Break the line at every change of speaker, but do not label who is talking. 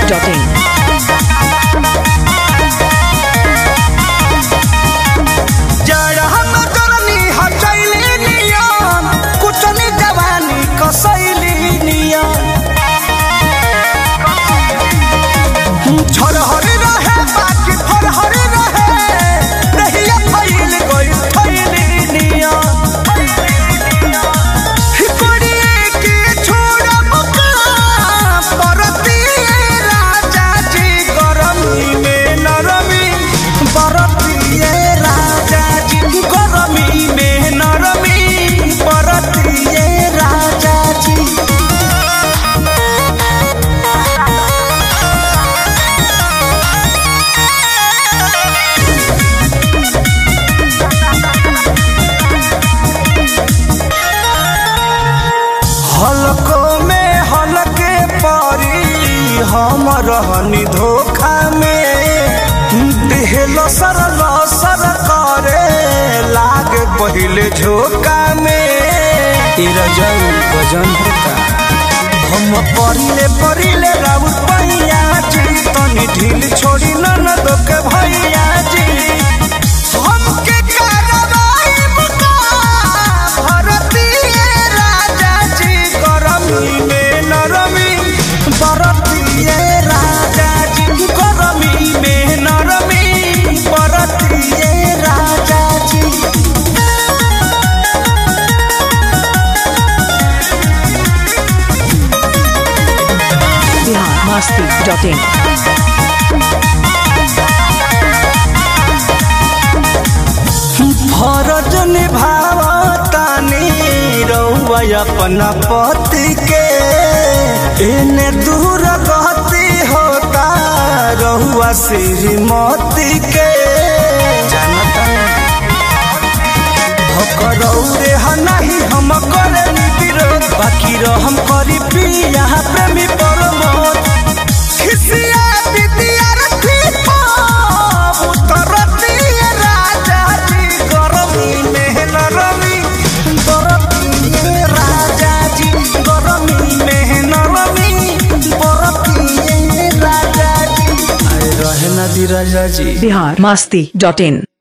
masti.in.
जरा हम करनी हचैली नियम कुचनी जवानी कसैली नियम झरहर रहे बाकी फरहर रहे रहिया फैल गई फैली नियम हिकोड़िए के छोड़ब का परती राजा जी गरमी में नरमी बरतिए राजा जी गरमी में नरमी बरतिए राजा जी हलको में हलके परी हम रहनी धोखा में देहल सर लसर करे लागे पहिले झोंका में तेरा जल वजन होता हम परिले परिले राउत पैया जी तनी ढील छोड़ी ननद के भैया जी हमके कार्रवाई मुका भरतीय राजा जी गरमी में नरमी बरतीय राजा जी गरमी में नरमी बरतीय राजा जी
Bihar masti.in.
फरज निभावतानी रउआ अपना पति के एने दूर गति होता रहुआ श्रीमती के जानता करौरे नहीं हम करे विरोध बाकी रहम करी पिया प्रेमी परमोद खिसिया विद्यार्थी पाप उतरती राजा जी गरमी में नरमी बरती राजा जी गरमी में नरमी बरती राजा जी आए रहे नदी राजा जी
Bihar masti.in.